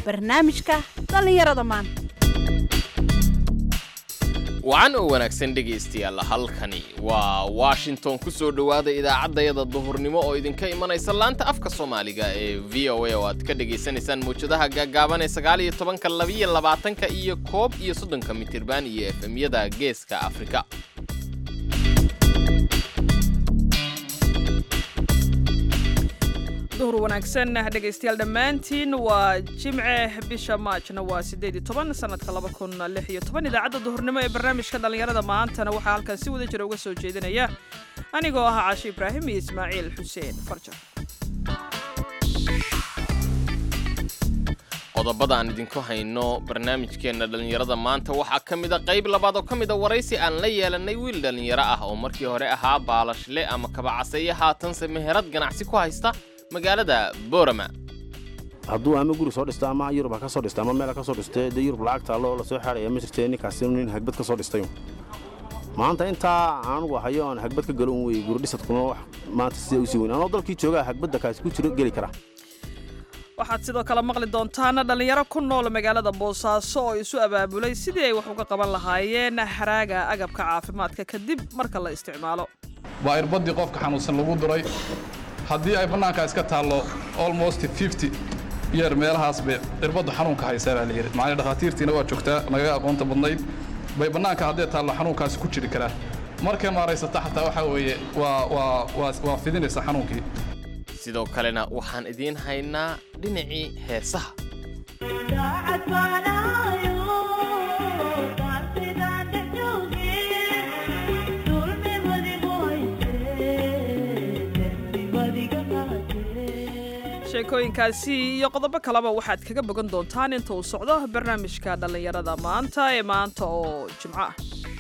barnaamijka dhallinyarada maanta wacan oo wanaagsan dhegaystayaal halkani waa washington ku soo dhowaada idaacaddayada duhurnimo oo idinka imanaysa laanta afka soomaaliga ee v o a oo aad ka dhegaysanaysaan mawjadaha gaagaaban ee sagaal iyo tobanka labiyo labaatanka iyo koob iyo soddonka mitirban iyo efemyada geeska afrika duhur wanaagsan dhegaystayaal dhammaantiin waa jimce bisha maajna waa siddeed iyo toban sanadka laba kun lix iyo toban idaacadda duhurnimo ee barnaamijka dhallinyarada maantana waxaa halkan si wada jira uga soo jeedinaya anigoo ah caashi ibraahim iyo ismaaciil xuseen farjar qodobada aan idinku hayno barnaamijkeenna dhallinyarada maanta waxaa ka mid a qayb labaad oo ka mid a waraysi aan la yeelannay wiil dhallinyaro ah oo markii hore ahaa baalashle ama kabacaseeye haatanse meherad ganacsi ku haysta magaalada boorama hadduu ama guri soo dhisto ama yurub ha ka soo dhista ama meel ha ka soo dhistay dee yurub lacag taallo oo lasoo xaadhaya ma jirtee ninkaasi nin hagbad ka soo dhistay maanta intaa anugu hayo oon hagbad ka galo un wey guridhisadkuna wax maanta sida usii weyn anoo dalkii joogaa hagbadda kaasi ku jiro geli kara waxaad sidoo kale maqli doontaan dhallinyaro ku nool magaalada boosaaso oo isu abaabulay sidii ay wax uga qaban lahaayeen haraaga agabka caafimaadka kadib marka la isticmaalo waa irbadii qofka xanuunsan lagu duray haddii ay bannaanka iska taallo almost fifty yeer meelahaas bay irbaddu xanuunka haysaa baa layidhi macnii dhakhaatiirtiina waa joogtaa nagaga aqoonta badnayd bay bannaanka haddee taallo xanuunkaasi ku jiri karaa markay maaraysata xataa waxaa weeye waa waa waa waa fidinaysa xanuunkii sidoo kalena waxaan idiin haynaa dhinacii heesaha sheekooyinkaasi iyo qodobo kaleba waxaad kaga bogan doontaan inta uu socdo barnaamijka dhallinyarada maanta ee maanta oo jimco ah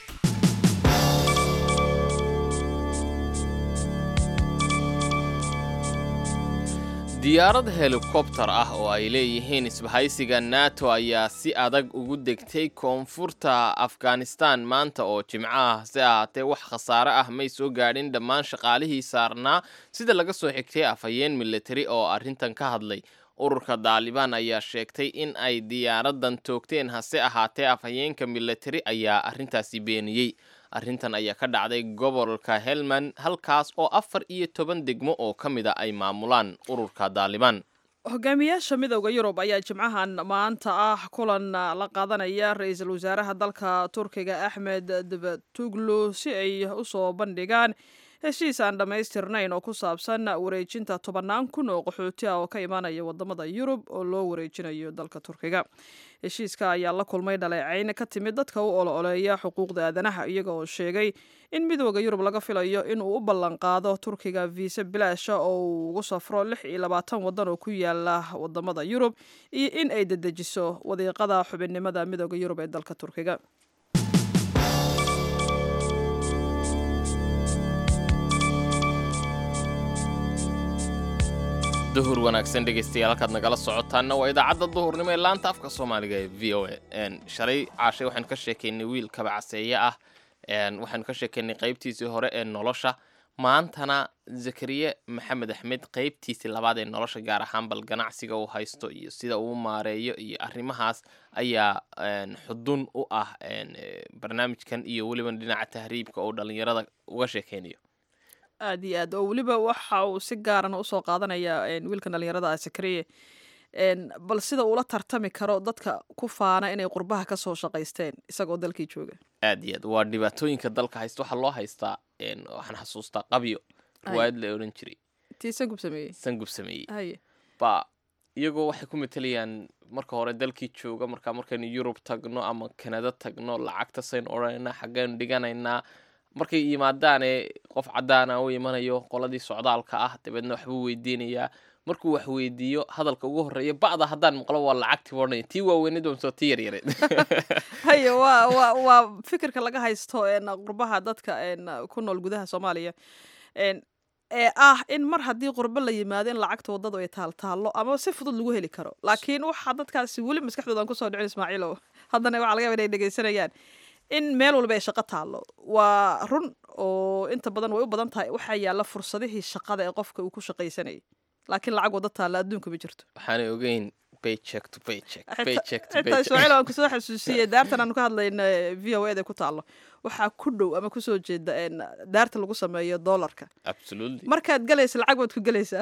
diyaarad helikobtar ah oo ay leeyihiin isbahaysiga nato ayaa si adag ugu degtay koonfurta afghanistan maanta oo jimco ah si ahaatee wax khasaare ah may soo gaadhin dhammaan shaqaalihii saarnaa sida laga soo xigtay afhayeen militari oo arrintan ka hadlay ururka daalibaan ayaa sheegtay in ay diyaaradan toogteen hase ahaatee afhayeenka militari ayaa arrintaasi beeniyey arrintan ayaa ka dhacday gobolka helmand halkaas oo afar iyo toban degmo oo ka mid a ay maamulaan ururka daalibaan hogaamiyaasha midowda yurub ayaa jimcahan maanta ah kulan la qaadanaya ra-iisul wasaaraha dalka turkiga axmed davatuglu si ay usoo bandhigaan heshiis aan dhammaystirnayn oo ku saabsan wareejinta tobannaan kun oo qaxooti ah oo ka imaanaya wadamada yurub oo loo wareejinayo dalka turkiga heshiiska ayaa la kulmay dhaleecayn ka timid dadka u olo-oleeya xuquuqda aadanaha iyaga oo sheegay in midooda yurub laga filayo in uu u ballanqaado turkiga viise bilaasha oo uu ugu safro lix iyo labaatan waddan oo ku yaala wadamada yurub iyo in ay dedejiso wadiiqada xubinnimada midooda yurub ee dalka turkiga duhur wanaagsan dhegaystayaal halkaad nagala socotaanna waa idaacadda duhurnimo ee laanta afka soomaaliga ee v o a shalay caashay waxaynu ka sheekaynay wiil kabacaseeye ah waxaynu ka sheekaynay qaybtiisii hore ee nolosha maantana zakariye maxamed axmed qaybtiisii labaad ee nolosha gaar ahaan bal ganacsiga uu haysto iyo sida uu maareeyo iyo arrimahaas ayaa xudun u ah barnaamijkan iyo weliba dhinaca tahriibka oo dhallinyarada uga sheekaynayo aad iyo aad oo weliba waxa uu si gaarana usoo qaadanaya wiilkan dhalinyarada ah sakariye bal sida uula tartami karo dadka ku faana inay qurbaha ka soo shaqaysteen isagoo dalkii jooga aad iyo aad waa dhibaatooyinka dalka haysta waxaa loo haystaa waxaan xasuustaa qabyo riwaayad la odhan jiray tii sangub sameeyey sangub sameeyey haye ba iyagoo waxay ku matelayaan marka hore dalkii jooga markaa markaynu yurub tagno ama kanada tagno lacagta saynu odhanaynaa xaggaynu dhiganaynaa markay yimaadaane qof caddaana u imanayo qoladii socdaalka ah dabeedna waxbuu weydiinayaa markuu wax weydiiyo hadalka ugu horreeya ba'da haddaan maqlo waa lacagtii odhanaya tii waaweynid mise tii yaryareed haye waa waa waa fikirka laga haysto qurbaha dadka ku nool gudaha soomaaliya ee ah in mar haddii qurbo la yimaado in lacagta waddadu ay taaltaallo ama si fudud lagu heli karo laakiin waxaa dadkaasi weli maskaxdoodan kusoo dhicin ismaaciilow haddana waxaa laga yaba inay dhegeysanayaan in meel walba ay shaqo taallo waa run oo inta badan way u badan tahay waxaa yaalla fursadihii shaqada ee qofka uu ku shaqaysanayay laakiin lacag wadda taalla adduunka ma jirto waxaanay ogeyn paycheck to paycheck Xitaa- paycheck to xitaa paycheck ismaaciil aan kusoo xasuusiyey daartan aanu ka hadlayna v o eda ku taalo waxaa ku dhow ama kusoo jeeda een, daarta lagu sameeyo doolarka absolutely markaad galaysa lacag baad ku gelaysaa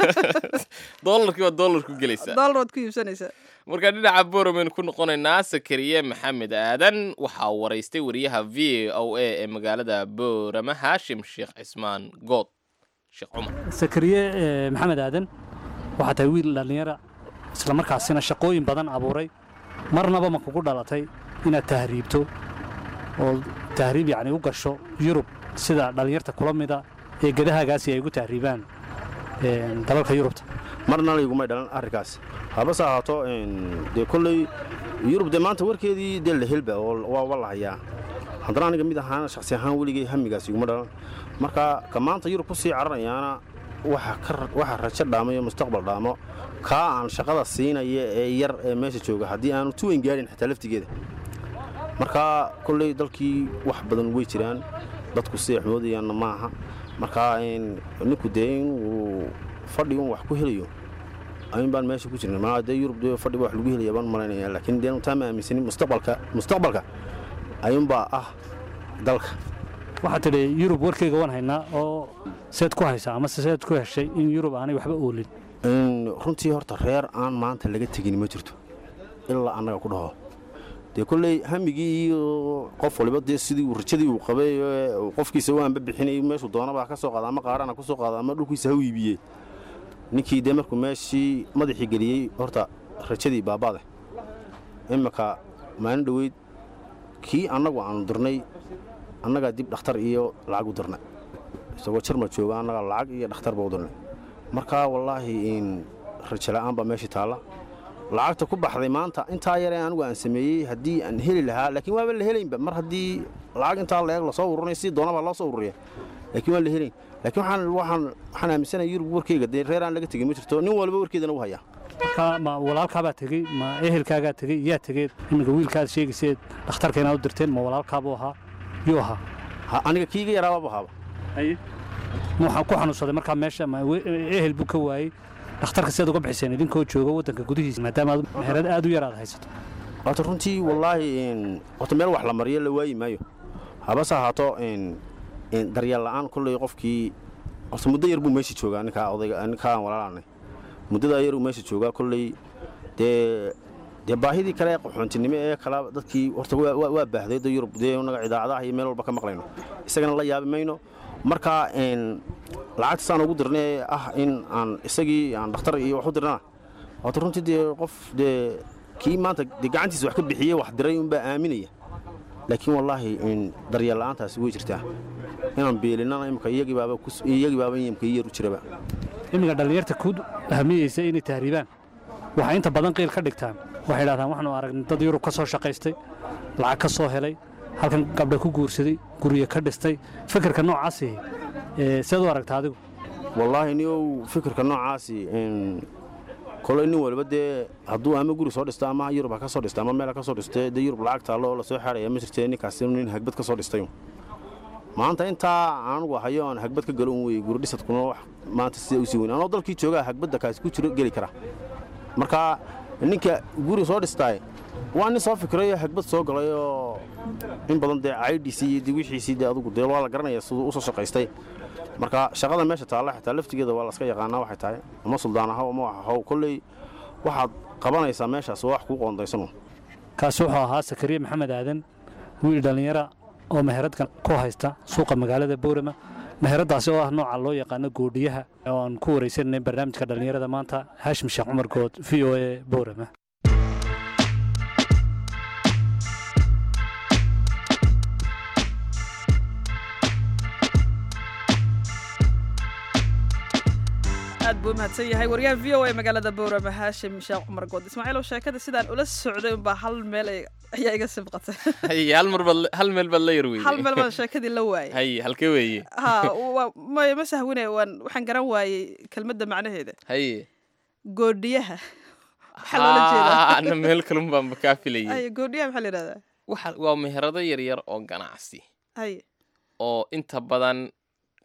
doolarkii waa doolar ku gelaysaa doolar baad ku iibsanaysaa marka dhinaca boromaynu ku noqonaynaa sakariye maxamed aadan waxaa waraystay wariyaha v o a ee magaalada boorama haashim sheekh cismaan good sheekh cumar sakariye eh, maxamed aadan waxaa tahay wiil dhallinyara isla markaasina shaqooyin badan abuuray marnaba ma kugu dhalatay inaad tahriibto oo tahriib yacni u gasho yurub sida dhallinyarta kula mida ee gedahaagaasi ay ugu tahriibaan eh, dalalka yurubta marna laygumay dhalan arrinkaas habase ahaato een, dee kolley yurub dee maanta warkeedii dee la helba oo waa waa la hayaa haddana aniga mid ahaan shaksi ahaan weligay hamigaas iguma dhalan marka ka maanta yurub ku sii cararayaana waxa ka ra- waxa rajo dhaamayo mustaqbal dhaamo kaa aan shaqada siinaya ee yar ee meesha jooga haddii aanu tuweyn gaadhin xitaa laftigeeda marka kolley dalkii wax badan way jiraan dadku siday xumoodayaanna maaha marka een, ninku dee inuu fadhi un wax ku helayo ayun baan meesha ku jirna maa dee yurub dee fadhi wax lagu helaya baan malaynaya laakiin dee taa ma aaminsanin mustaqbalka mustaqbalka ayuunbaa ah dalka waxaad tidhi yurub warkeyga waan haynaa oo seed ku haysaa amase seed ku heshay in yurub aanay waxba oolin Een, runtii horta reer aan maanta laga tegin ma jirto ilaa annaga ku dhaho dee kolley hamigii iyo qof waliba dee sidii uu rajadii uu qabay ee uu qofkiisa u anba bixinayay meeshuu doonaba ha ka soo qaada ama qaarana ku soo qaada ama dhulkiisa ha u iibiyey ninkii dee markuu meeshii madaxii geliyey horta rajadii baabade imika maalin dhoweyd kii annagu aanu dirnay annagaa dib dhakhtar iyo lacag u dirnay isagoo jarma jooga annagaa lacag iyo dhakhtarba u dirnay marka wallaahi in rajo la'aan baa meeshii taalla lacagta ku baxday maanta intaa yaree anigu aan sameeyey haddii aan heli lahaa laakiin waaba la helaynba mar haddii lacag intaa la eeg lasoo ururinay si doonabaa loo soo ururiya laakiin waan la helayn laakiin waxaan waxaan waxaan aaminsanahay yurub warkeyga dee reer aan laga tegin ma jirto nin walba warkeedana u hayaa marka ma walaalkaabaa tegey ma ehelkaagaa tegey yaa tegeed iminka wiilkaad sheegayseed dhakhtarka inaad u dirteen ma walaalkaabuu ahaa yuu ahaa Ha- aniga kiiga yaraababa haaba ma waxaan ku xanuunsaday markaa meesha ma we- ehel buu ka waayey dhakhtarka sidaad uga bixiseen idinkoo jooga waddanka gudihiisa maadaama aad meherad aad u yar aad haysato horta runtii wallaahi in- horta meel wax la mariyo la waayi maayo habase ahaato in- in daryeel la'aan kolley qofkii horta muddo yar buu meesha joogaa ninkaa odayga ninkaa aan walaalaanay muddadaa yar uu meesha joogaa kolley dee dee baahidii kale ee qaxoontinimo ee kala dadkii horta waa- waa waa baahday da yurub dee unaga idaacadaha iyo meel walba ka maqlayno isagana la yaabi mayno marka in lacagtasaan ugu dirnay ee ah in aan isagii aan dhakhtar iyo wax u dirnana horta runtii dee qof dee kii maanta dee gacantiisa wax ka bixiyey wax diray unbaa aaminaya laakiin wallaahi in daryeel la'aantaasi way jirtaa inaan beelinana imika iyagii baaba kus- iyagii baaba imika ii yar u jiraba iminka dhallinyarta ku hamiyeysa inay tahriibaan waxay inta badan qiil ka dhigtaan waxay idhahdaan waxaanu aragnay dad yurub ka soo shaqaystay lacag ka soo helay halkan gabdha ku guursaday guryo ka dhistay fikirka noocaasi ee seed u aragta adigu wallaahi niow fikirka noocaasi in koley nin waliba dee hadduu ama guri soo dhisto ama yurub ha ka soo dhista ama meel ha ka soo dhiste dee yurub lacag taallo oo lasoo xaaraya ma jirtee ninkaasi nin hagbad ka soo dhistay maanta intaa anugu hayo aan hagbad ka galo un wey guri dhisadkuna wax maanta sida usii weyn anoo dalkii joogaa hagbadda kaasi ku jiro geli kara marka ninka guri soo dhistaay waa nin soo fikrayo hagbad soo galay oo in badan dee caydhiisii iyo dee wixiisii dee adugu dee waa la garanaya siduu u soo shaqaystay marka shaqada meesha taalla xitaa laftigeeda waa laska yaqaanaa waxay tahay ama suldaan ahaw ama wax ahaw kolley waxaad qabanaysaa meeshaas waa wax kuu qoondaysanu kaasi wuxuu ahaa sakariye maxamed aadan wiil dhallinyara oo meheradkan ku haysta suuqa magaalada boorama meheradaasi oo ah nooca loo yaqaano goodhiyaha oo aan ku waraysanay barnaamijka dhallinyarada maanta haashim sheekh cumar good v o a boorama aad buu umahadsan yahay waryaha v o a magaalada boorama haashim sheekh cumar good ismaaciilow sheekada sidaan ula socday unbaa hal meel ay- ayaa iga sibqatay haye hal mar baad hal meel baad la yar weyday hal meel baan sheekadii la waayay haye halkee weeye ha waa- ma ma sahwine waan waxaan garan waayey kelmadda macnaheeda haye goodhiyaha maxaa loola jeedaa ana meel kalun baanba kaa filayay ay goodhiyaha maxaa la yidhahdaa waxa waa meherado yaryar oo ganacsi hay oo inta badan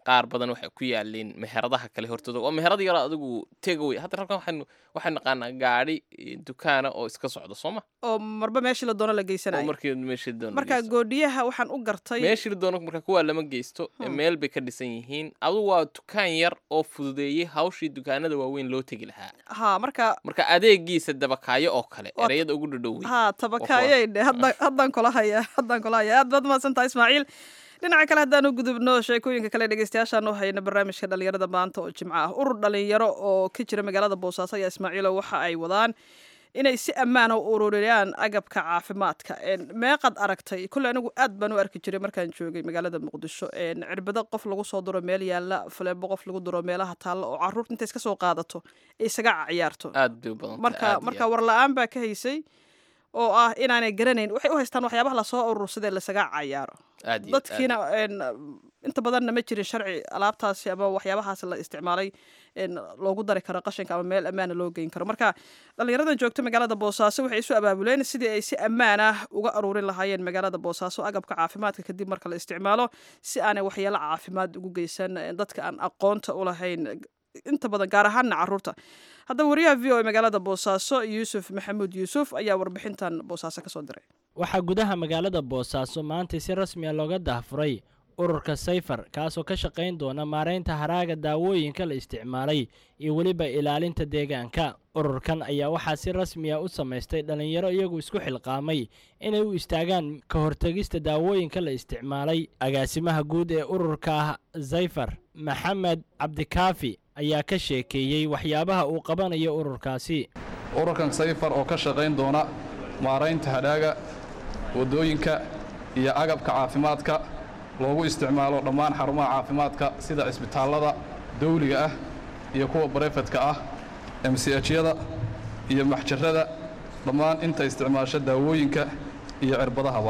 qaar badan waxay ku yaalin meheradaha kale hortooda waa meherad yaro adigu tegaway hadda halkan waxaynu waxaynu naqaanaa gaadhi eh, dukaana oo iska socda soo ma oo marba meeshii la doono la oo geysanayo markii meeshii doono marka geysto. goodhiyaha waxaan u gartay meeshii la doono marka kuwaa lama geysto ee Hmm. meel bay ka dhisan yihiin adigu waa dukaan yar oo fududeeyey hawshii dukaanada waaweyn loo tegi lahaa ha marka marka adeegiisa dabakaayo oo kale Waa- ereyada ugu dhadhowey ha tabakaayay dhe hadda- haddaan kula haya haddaan kula haya aad baad mahadsantaha ismaaciil dhinaca kale haddaan u gudubno sheekooyinka kale dhegeystayaashaan u hayna barnaamijka dhalinyarada maanta oo jimco ah urur dhalinyaro oo ka jira magaalada boosaaso ayaa ismaaciilo waxa ay wadaan inay si ammaana u ururiyaan agabka caafimaadka Een, meeqad aragtay kulle anigu aad baan u arki jiray markaan joogay magaalada muqdisho Een, cirbado qof lagu soo duro meel yaalla faleebo qof lagu duro meelaha taalla oo caruurta intay iska soo qaadato ay isaga ciyaarto aad bay u badan marka marka war la-aan baa ka haysay oo ah inaanay garanayn waxay u haystaan waxyaabaha lasoo urursadee lasaga cayaaro aad iyo aad. dadkiina een, inta badanna ma jirin sharci alaabtaasi ama waxyaabahaas la isticmaalay een, loogu dari karo qashinka ama meel ammaana loo geyn karo marka dhalinyaradan joogta magaalada boosaaso waxay isu abaabuleen sidii ay si ammaan ah uga aruurin lahaayeen magaalada boosaaso agabka caafimaadka kadib marka la isticmaalo si aanay waxyeelo caafimaad ugu geysan een, dadka aan aqoonta u lahayn inta badan gaar ahaanna caruurta haddaba wariyaha v o a magaalada boosaaso yuusuf maxamuud yuusuf ayaa warbixintan boosaaso kasoo diray waxaa gudaha magaalada boosaaso maanta si rasmi a looga dahfuray ururka sayfar kaasoo ka shaqayn doona maaraynta haraaga daawooyinka la isticmaalay iyo weliba ilaalinta deegaanka ururkan ayaa waxaa si rasmi a u samaystay dhallinyaro iyagu isku xilqaamay inay u istaagaan ka hortegista daawooyinka la isticmaalay agaasimaha guud ee ururka ah sayfar maxamed cabdikaafi ayaa ka sheekeeyey waxyaabaha uu qabanayo ururkaasi ururkan sayfar oo ka shaqayn doona maaraynta hadhaaga waddooyinka iyo agabka caafimaadka loogu isticmaalo dhammaan xarumaha caafimaadka sida cisbitaallada dawliga ah iyo kuwa barefedka ah mchyada iyo maxjarada dhammaan inta isticmaasho daawooyinka iyo cirbadahaba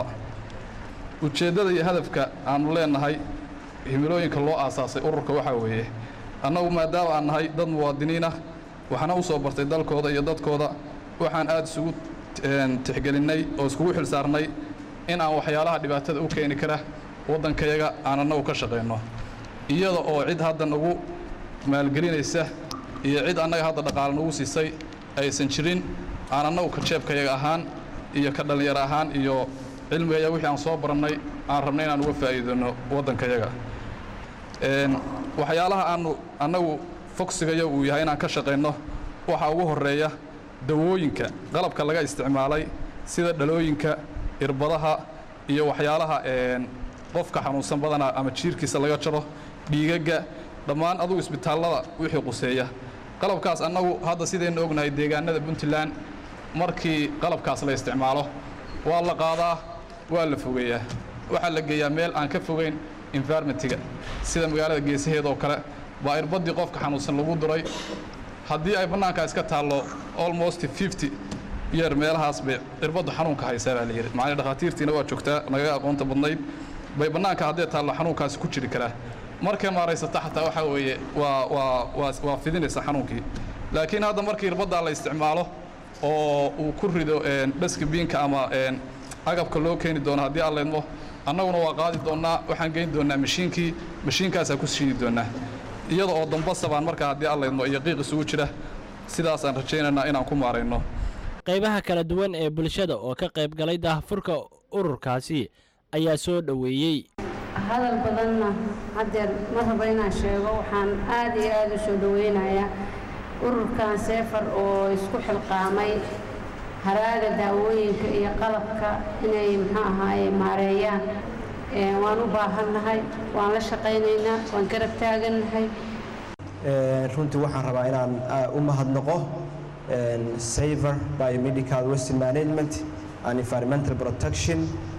ujeeddada iyo hadafka aannu leennahay himilooyinka loo aasaasay ururka waxaa weeye annagu maadaama aan nahay dad muwaadiniin ah waxaana u soo bartay dalkooda iyo dadkooda waxaan aad isugu een, tixgelinnay oo iskugu xil saarnay in aan waxyaalaha dhibaatada u keeni kara waddankayaga aan annagu ka shaqayno iyada oo cid hadda nagu maalgelinaysa iyo cid annaga hadda dhaqaale nagu siisay aysan jirin aan annagu ka jeebkayaga ahaan iyo ka dhallinyaro ahaan iyo cilmigayaga wixii aan soo barannay aan rabnay inaan uga faa'iidano waddankayaga Een, waxyaalaha aanu annagu fogsigayo uu yahay inaan ka shaqayno waxaa ugu horreeya dawooyinka qalabka laga isticmaalay sida dhalooyinka irbadaha iyo waxyaalaha een, qofka xanuunsan badanaa ama jiirkiisa laga jaro dhiigagga dhammaan adugu isbitaallada wixii quseeya qalabkaas annagu hadda sidaynu ognahay deegaanada puntland markii qalabkaas la isticmaalo waa la qaadaa waa la fogeeyaa waxaa la geeyaa meel aan ka fogeyn environmentiga sida magaalada geesaheeda oo kale baa irbadii qofka xanuunsan lagu duray haddii ay bannaanka iska taallo almost 50 yeer meelahaas bay irbaddu xanuunka haysaa baa la yidhi macnii dhakhaatiirtiina waa joogtaa nagaga aqoonta badnayd bay bannaanka haddii taallo xanuunkaasi ku jiri karaa markay maaraysata xataa waxaa weeye waa waa waa waa fidinaysa xanuunkii laakiin hadda markii irbaddaa la isticmaalo oo uu ku rido een, dhaska biinka ama een, agabka loo keeni doono haddii aan leedmo annaguna waa qaadi doonnaa waxaan geyn doonnaa mashiinkii mashiinkaasaa ku shiidi doonnaa iyada oo dambasa baan markaa haddii aan leedmo iyo qiiq isugu jira sidaasaan rajaynaynaa inaan ku maarayno qaybaha kala duwan ee bulshada oo ka qayb galay daahfurka ururkaasi ayaa soo dhoweeyey hadal badanna haddeer ma rabo inaan sheego waxaan aad iyo aad u soo dhoweynayaa ururkan seefar oo isku xilqaamay haraaga daawooyinka iyo qalabka inay muxuu ahaaye maareeyaan Ee, waan u baahannahay waan la shaqaynaynaa waan garab taagannahay Ee, runtii waxaan rabaa inaan ah, u mahadnaqo een, saver biomedical waste management and environmental protection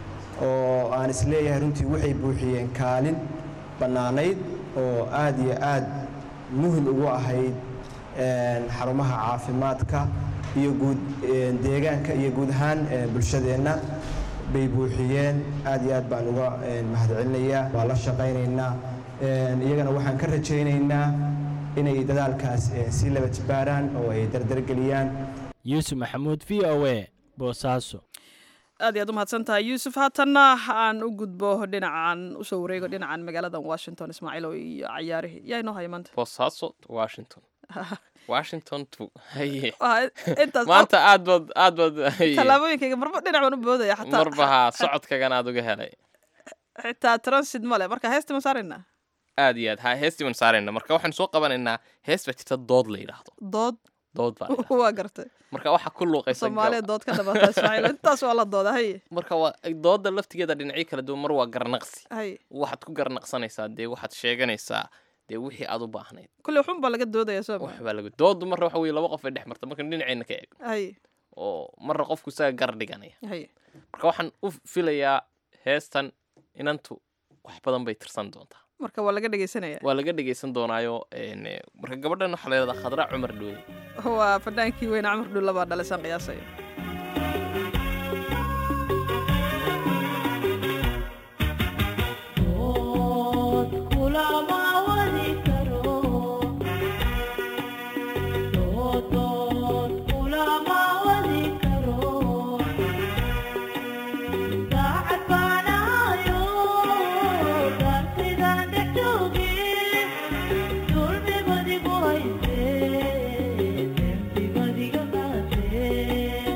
oo aan isleeyahay runtii waxay buuxiyeen kaalin bannaanayd oo aad iyo aad muhim ugu ahayd een, xarumaha caafimaadka iyo guud een, deegaanka iyo guud ahaan een, bulshadeenna bay buuxiyeen aad iyo aad baan uga een, mahadcelinayaa waa la shaqaynaynaa Een, iyagana waxaan ka rajaynaynaa inay dadaalkaas een, sii laba jibaaraan oo ay dardargeliyaan yuusuf maxamuud v o a boosaaso aad iyo aad u mahadsan tahay yuusuf haatanna aan u gudbo dhinacan usoo wareego dhinacan magaaladan washington ismaaciilo iyo cayaarihii yaa inoo haya maanta boosaaso washington washington to haye Waa intaas maanta aad baad aad baad haye. tallaabooyinkayga marba dhinac baan u boodaya xataa marba haa socodkagan aad uga helay xitaa transit male marka heesta ma saaraynaa aad iyo aad ha heestii baan saarayna marka waxaan soo qabanaynaa hees baa jirta dood la yidhaahdo dood dood baa la yidhaahdaa. waa gartay marka waxaa ku luuqaysa soomaaliya dood ka dhabaata ismaaciilo intaas waa la dooda haye marka waa dooda laftigeeda dhinacyo kala duwan mar waa garnaqsi haye waxaad ku garnaqsanaysaa dee waxaad sheeganaysaa dee wixii aad u baahnayd kulle waxun baa laga doodaya soo ma waxbaa lagu doodu marna waxa weye laba qof ay dhex marta marka dhinaceenna ka eego haye oo marna qofku isaga gar dhiganaya haye marka waxaan u filayaa heestan inantu wax badan bay tirsan doontaa marka waa laga dhegeysanaya waa laga dhegaysan doonaayo een, eh, marka gabadhan waxaa la yidhahdaa khadra cumar dhoode waa fadhaankii weyne camar dhulla baa dhalisaan qiyaasaya Thank you.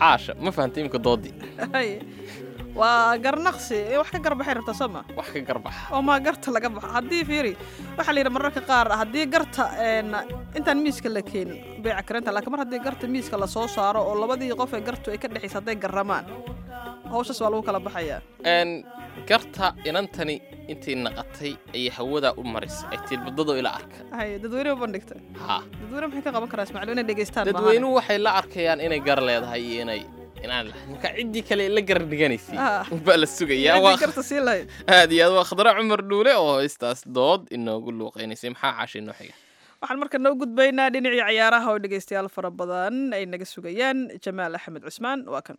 caasha ma fahantay imika doodii Hay. waa garnaqsi in wax ka garbaxay rabtaa soo ma wax ka garbaxa oo maa garta laga baxo haddii fiiri waxaa la yidhi mararka qaar haddii garta een, intaan miiska la keenin beeca karanta laakiin mar haddii garta miiska la soo saaro oo labadii qof ee gartu ay ka dhexaysa hadday garramaan hawshaas waa lagu kala baxayaa Een, garta inantani intii naqatay ayay hawada u marisay ay tilbadado ila arka hay dadweyne u bandhigta ha dadweyne maxay ka qaban karaa ismaaciil inay dhegeystaan maahan. dadweynuhu waxay la arkayaan inay gar leedahay iyo inay inaan lahayn marka ciddii kale la gar dhiganaysay Ah. baa la sugayaa Ciddii waa garta sii lahayd aad iyo aad waa khadra cumar dhuule oo heystaas dood inoogu luuqaynaysay maxaa caashay noo xiga waxaan marka noo gudbaynaa dhinacii ciyaaraha oo dhegeystayaal fara badan ay naga sugayaan jamaal axmed cusmaan waa kan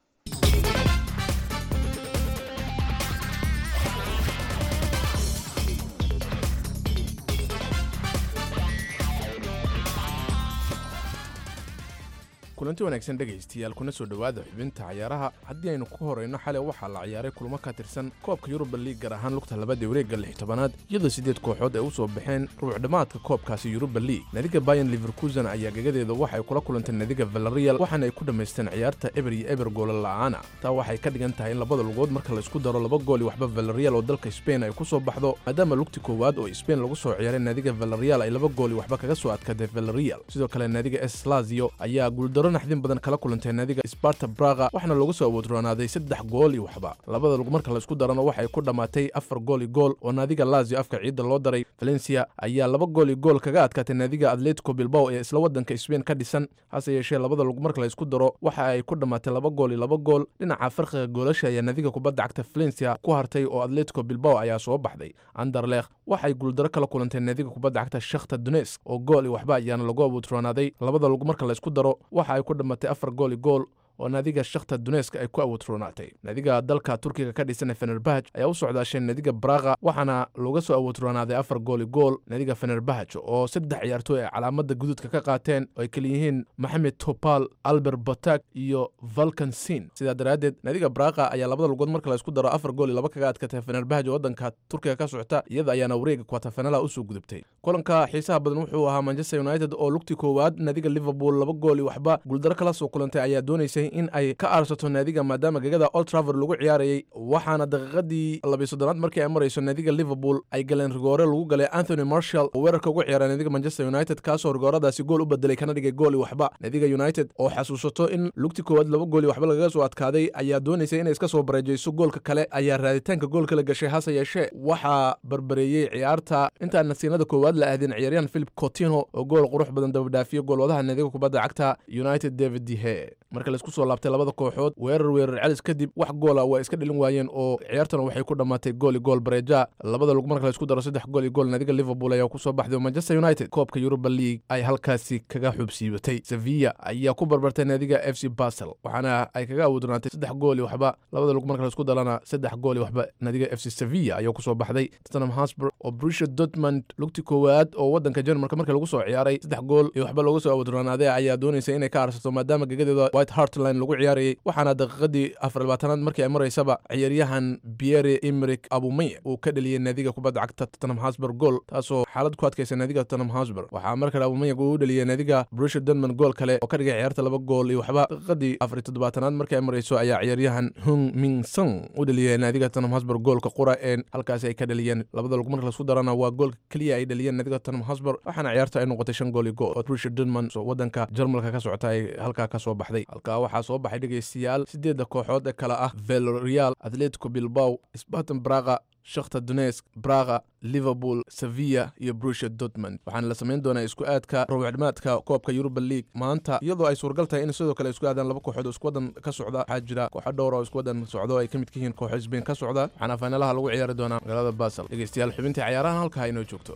kulanti wanaagsan dhegaystayaal kuna soo dhowaada xubinta cayaaraha haddii aynu ku horayno xalay waxaa la ciyaaray kulamo ka tirsan koobka yuruba liig gaar ahaan lugta labada wareegga lix tobanaad iyadoo siddeed kooxood ay u soo baxeen rubuc dhammaadka koobkaasi yuruba liig nadiga bayan liverkusen ayaa gagadeeda waxay kula kulantay nadiga valerial waxaana ay ku dhammaysteen ciyaarta eber iyo eber goola la'aana taa waxay ka dhigan tahay in labada lugood marka la isku daro laba gool iyo waxba valerial oo dalka spain ay ku soo baxdo maadaama lugti koowaad oo spain lagu soo ciyaaray nadiga valerial ay laba gool iyo waxba kaga soo adkaatay valerial sidoo kale nadiga es lazio ayaa guuldaro naxdin badan kala kulantay nadiga sparta braga waxaana lagu soo awoodroonaaday saddex gool iyo waxba labada lug marka la isku darano waxay ku dhammaatay afar gool iyo gool oo naadiga lazio afka ciidda loo daray valencia ayaa laba gool iyo gool kaga adkaatay naadiga atletico bilbao ee isla wadanka spain ka dhisan hase yeeshee labada lug marka la isku daro waxa ay ku dhammaatay laba gool iyo laba gool dhinaca farqiga goolasha ayaa naadiga kubadda cagta valencia ku hartay oo atletico bilbao ayaa soo baxday anderlekh waxay guuldaro kala kulantay naadiga kubadda cagta shakhta dunesk oo gool iyo waxba ayaana lagu awoodroonaaday labada lug marka la isku daro waxa ay ku dhammaatay afar gool iyo gool oo naadiga shakhta duneska ay ku awoodroonaatay naadiga dalka turkiga ka dhisan ee fenerbahaj ayaa u socdaasheen naadiga braga waxaana looga soo awoodroonaaday afar gool iyo gool naadiga fenerbahaj oo saddex ciyaartooy ay calaamada guduudka ka qaateen oo ay keliyihiin maxamed topal albert batak iyo valkan sin sidaa daraaddeed naadiga braga ayaa labada lugood marka la isku daro afar gool iyo laba kaga adkatay fenerbahaj oo wadanka turkiga ka socota iyada ayaana wareega kwatafanalaha usoo gudubtay kulanka xiisaha badan wuxuu ahaa manchester united oo lugtii koowaad naadiga liverpool laba gool iyo waxba guuldaro kala soo kulantay ayaa doonaysay in ay ka aarsato naadiga maadaama gegada old traver lagu ciyaarayay waxaana daqiiqadii labiy soddonaad markii ay marayso naadiga liverpool ay galeen rigoore lagu galay anthony marshall oo weerarka ugu ciyaara naadiga manchester united kaasoo rigooradaasi gool u bedelay kana dhigay gool iyo waxba naadiga united oo xasuusato in lugti koowaad laba gool iyo waxba lagaga soo adkaaday ayaa doonaysay inay iska soo bareejayso goolka kale ayaa raaditaanka goolka la gashay hase yeeshee waxaa barbareeyey ciyaarta intaan nasiinada koowaad la aadin ciyaaryahan philip cotino oo gool qurux badan dabadhaafiyo goolwadaha naadiga kubadda cagta united david dehe marka laisku soo laabtay labada kooxood weerar weerar celis kadib wax goola waa iska dhelin waayeen oo ciyaartana waxay ku dhammaatay gool iyo gool bareeja labada lug marka laisku daro saddex gool iyo gool naadiga liverpool ayaa kusoo baxday oo manchester united koobka europa league ay halkaasi kaga xubsiibatay sevilla ayaa ku barbartay naadiga f c basel waxaana ay kaga awoodnaatay saddex gool iyo waxba labada lug marka laisku darana saddex gool iyo waxba naadiga f c sevilla ayaa kusoo baxday tottenham hotspur oo brusha dortmund lugti koowaad oo wadanka jarmalka marka lagu soo ciyaaray saddex gool iyo waxba looga soo awoodroonaaday ayaa doonaysa inay ka arsato maadaama gegadeeda white hartline lagu ciyaarayay waxaana daqiiqadii afar labaatanaad markii ay maraysaba ciyaaryahan pierre emerick abumeye uu ka dheliyey naadiga kubadda cagta tottenham hotspur gool taasoo xaalad ku adkaysa naadiga tottenham hotspur waxaa markale abumeye uu u dheliyey naadiga brusha dortmund gool kale oo ka dhigay ciyaarta laba gool iyo waxba daqiiqadii afar iyo toddobaatanaad markii ay marayso ayaa ciyaaryahan hung ming song u dheliyey naadiga tottenham hotspur goolka qura een halkaasi ay ka dheliyeen labada lug marka lasku darana waa goolka keliya ay dheliyeen naadiga tottenham hotspur waxaana ciyaarta ay noqotay shan gool iyo gool oo brusha dortmund wadanka jarmalka ka socota ay halkaa ka soo baxday halkaa waxaa soo baxay dhegaystayaal sideedda kooxood ee kale ah velorial atletico bilbao spartan braga shakhta dunesk braga liverpool sevilla iyo brusha dortmund waxaana la samayn doonaa isku aadka rubucdhimaadka koobka yuruba league maanta iyadoo ay suuragal tahay in sidoo kale isku aadaan laba kooxood oo isku wadan ka socda waxaa jira kooxo dhowr oo isku wadan socdo ay ka mid ka yihiin kooxo sbain ka socda waxaana faynalaha lagu ciyaari doonaa magaalada basel dhegaystayaal xubintii cayaarahan halkaa inoo joogto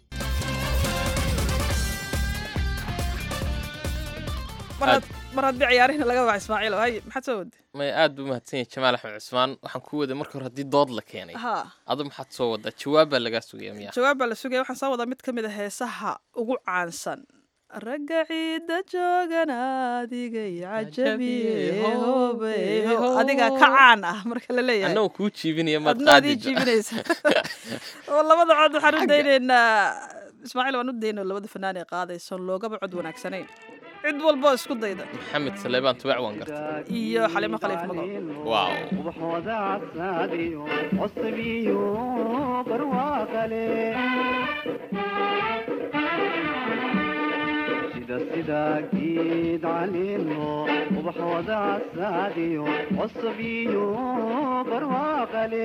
mar haddii ciyaarihina laga baxa ismaaciil hay maxaad soo wade may aad buu mahadsan yahay jamaal axmed cusmaan waxaan ku waday marka hore haddii dood la keenay ha adu maxaad soo wadaa jawaab baa lagaa sugaya miya jawaab baa la sugaya waxaan soo wadaa mid ka mid a heesaha ugu caansan ragga ciidda joogan adigay cajabiye hobe adigaa ka caan ah marka la leeyahay annagoo kuu jiibinaya maad adna adii qaadi jiibinaysa oo labada cod waxaan u daynaynaa ismaaciil waan u daynoo labada fanaan ee qaadayson loogaba cod wanaagsanayn cid walba isku dayda maxamed saleebaan tubac waan garta iyo xalimo khaliif magool waaw ubaxooda casaadiyo cosabiyo barwaaqale sida sida geed caleeno ubaxooda casaadiyo cosabiyo barwaaqale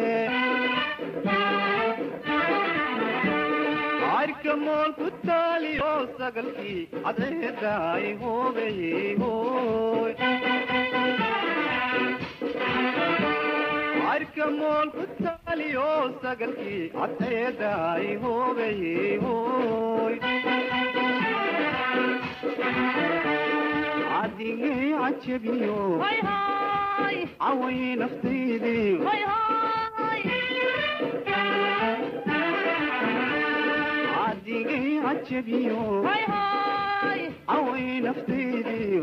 cayrka mool ku taaliyo sagalkii cadceedaay hoobeyey hooy cayrka mool ku taaliyo sagalkii cadceedaay hoobeyey hooy cadigay cajabiyo caway naftaydii cadigay cajabiyo caway naftaydii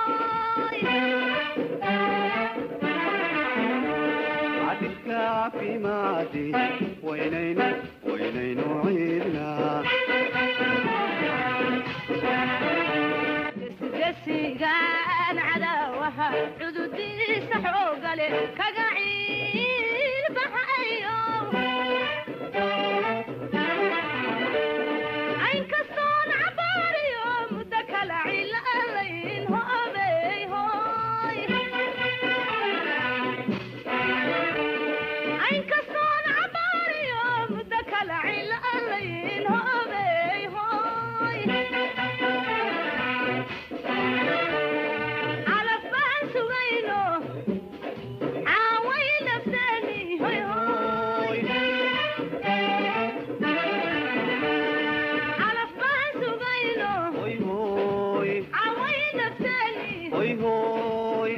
cadilka caafimaade waynaynu waynaynu ciidnaa gesigaan cadaawaha cududiisa xoogale kaga ciilbaxayo aynkastoon cabaariyo muddo kala cilalayn hoobey hooy aynkastoon cabaariyo muddo kala cilalayn hoobey hooy calaf baan sugayno caaway nafteeni hoy hoy calaf baan sugayno hoy hoy caaway nafteeni hoy hoy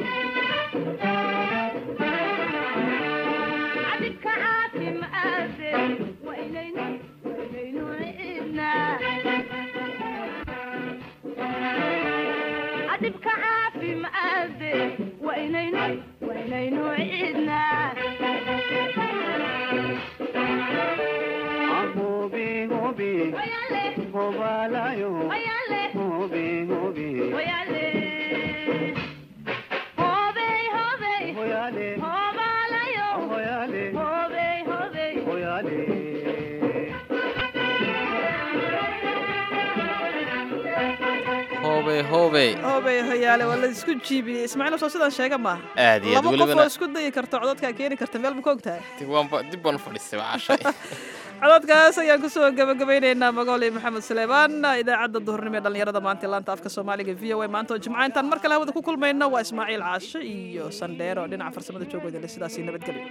cadibka caafimaade waynaynu waynaynu ciidnaa cadibka caafimaade waynaynu waynaynu ciidnaa hobe hobe Wayale, hobalayo wayale, hobe hobe wayale. Hobey, hobey, hoyale hobalayo. hoyale Hobey, hobey. hoyale hoobey hoobey hoobey hoyaale waa la isku jiibiyey ismaaciil soo sidaan sheega maaha aad iyo aad laba qof oo welibana isku dayi karta codadkaa keeni karta meel ma ka ogtahay dib waanba- dib baan u fadhiistay waa cashay codadkaas ayaan kusoo gabagabeynaynaa magool iyo maxamed suleymaan idaacadda duhurnimo ee dhallinyarada maanta ee laanta afka soomaaliga v o a maanta oo jimca intaan mar kale hawada ku kulmayno waa ismaaciil caashe iyo sandheero dhinaca farsamada joogooda le sidaasi nabadgelyo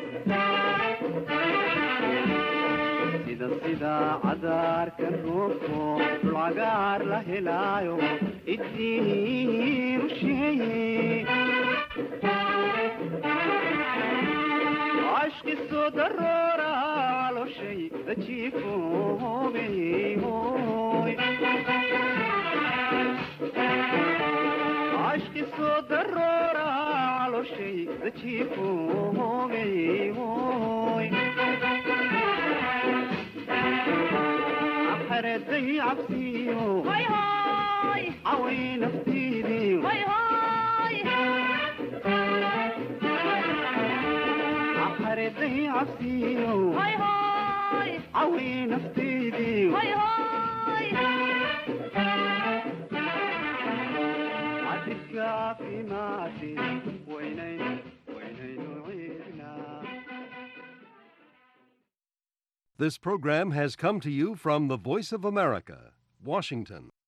sida sida cadaarka roobko dhulcagaar la helaayo idiin u sheeye ashki soo daroora caloshay dajiifo hoobey hooy ashki soo daroora caloshay dajiifo hoobey hooy xereday cabsiyo Hoy, hoy, caway naftiidii hoy, hoy. xereday cabsiyo Hoy, hoy, caway naftiidii hoy, hoy. cadibka caafimaade waynaynu waynaynu ciidnaa This program has come to you from the Voice of America, Washington.